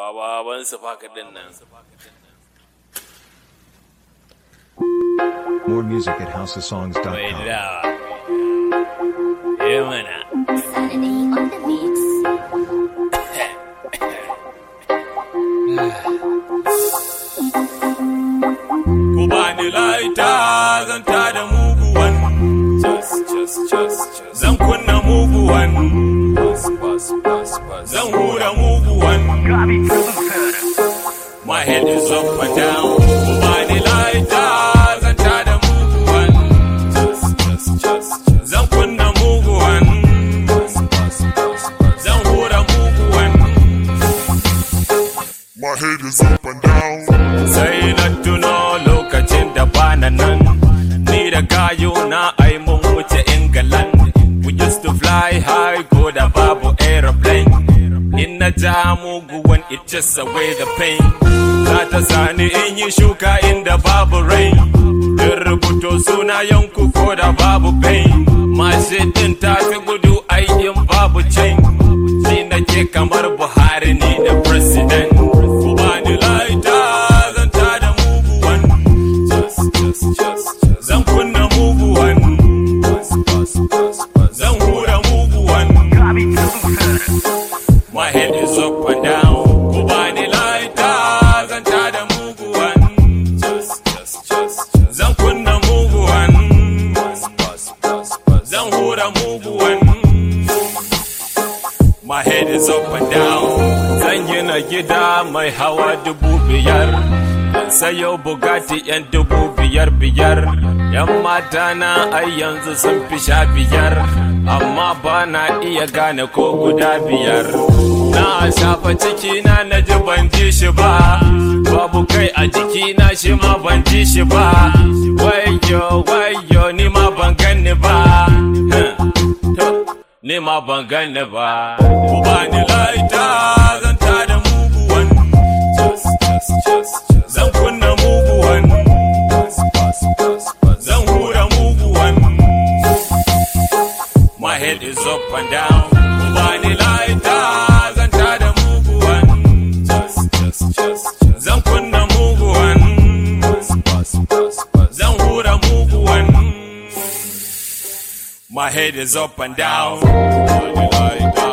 baban su faka din nan More music at mai housesongs.com. dawa eh mana Saturday on the mix. ku bani laita zan ta da muguwan zan kunna muguwan zan hura muguwan my head is up and down ku bani laita zan ta da muguwan zan kunna muguwan zan hura muguwan My head is up and down. sai na tuno lokacin da bana nan ni da gayo na ai mun wuce England we used to fly high ko da babu aeroplane in na ja muguwan it just away the pain za ta sani in yi shuka inda babu rain in rubuto suna yanku ko da babu pain mashin din ta fi gudu ai in babu chain shi nake kamar buhari ni da president ku bani laita zan ta da muguwan zan kunna muguwan zan hura muguwan my head is up and down ku bani laita zan ta da muguwan zan kunna muguwan zan hura muguwan My head is up and down. Zan gina gida mai hawa dubu biyar. Sayo Bugatti yan dubu biyar biyar. Yan mata na ai yanzu sun fi sha biyar. Amma ba na iya gane ko guda biyar. Na shafa cikina na ji ban ji shi ba. Babu kai a jikina shi ma ban ji shi ba. Wayo wayo ni ma ban ganni ba. Huh. ni ma ban gane ba. Ku ba ni laita zan ta da muguwan. Zan kunna muguwan. Zan hura muguwan. My head is up and down. Ku ba ni laita zan ta da muguwan. Zan kunna muguwan. Zan hura muguwan. My head is up and down. Body like that.